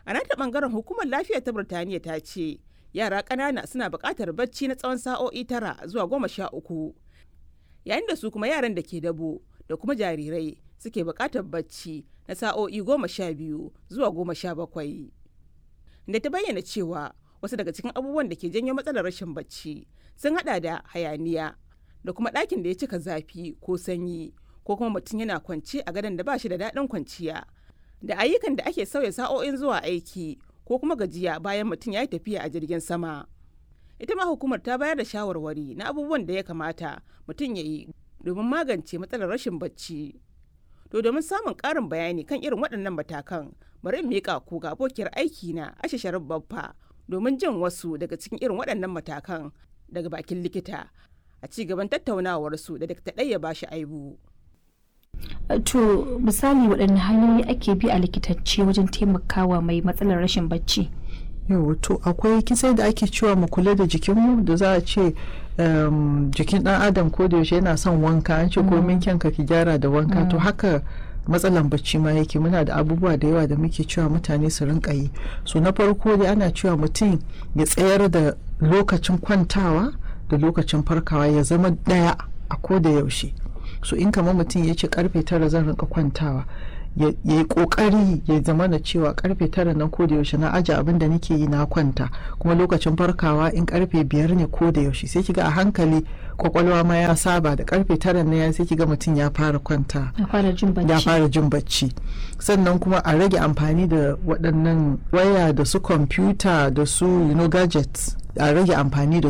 a nata bangaren hukumar lafiya ta birtaniya ta ce yara ƙanana suna buƙatar bacci na tsawon sa'o'i tara zuwa goma sha uku yayin da su kuma yaran da ke dabo da kuma jarirai suke buƙatar bacci na sa'o'i goma sha biyu zuwa goma sha bakwai da ta bayyana cewa wasu daga cikin abubuwan da ke janyo matsalar rashin bacci sun hada da hayaniya da kuma ɗakin da ya cika zafi ko sanyi ko kuma mutum yana kwance a gadon da ba shi da daɗin kwanciya da ayyukan da ake sauya sa'o'in zuwa aiki ko kuma gajiya bayan mutum ya yi tafiya a jirgin sama ita ma hukumar ta bayar da shawarwari na abubuwan da ya kamata mutum ya yi domin magance matsalar rashin bacci to domin samun ƙarin bayani kan irin waɗannan matakan bari in miƙa ku ga abokiyar aiki na ashe sharif babba domin jin wasu daga cikin irin waɗannan matakan daga bakin likita a ci gaban tattaunawarsu da dakta ɗaya ba shi aibu. to misali waɗanne hanyoyi ake bi a likitacce wajen taimakawa mai matsalar rashin bacci yau to akwai kisai da ake cewa mu kula da jikinmu da za a ce jikin ɗan adam ko da yaushe yana son wanka an ce komin kyanka ki gyara da wanka to haka matsalan bacci ma yake muna da abubuwa da yawa da muke cewa mutane su rinka yi so na farko dai ana cewa mutum ya tsayar da lokacin kwantawa da lokacin farkawa ya zama ɗaya a ko da yaushe so in kamar mutum ya ce karfe tara zan rinka kwantawa ya yi kokari ya zama na cewa karfe tara nan ko da yaushe na aje abin da nake yi na kwanta kuma lokacin farkawa in karfe biyar ne ko da yaushe sai kiga a hankali kwakwalwa ma ya saba da karfe tara na ya sai kiga mutum ya fara kwanta ya fara jin bacci ya fara jin bacci sannan kuma a rage amfani da waɗannan waya da su kwamfuta da su you know, gadgets a rage amfani da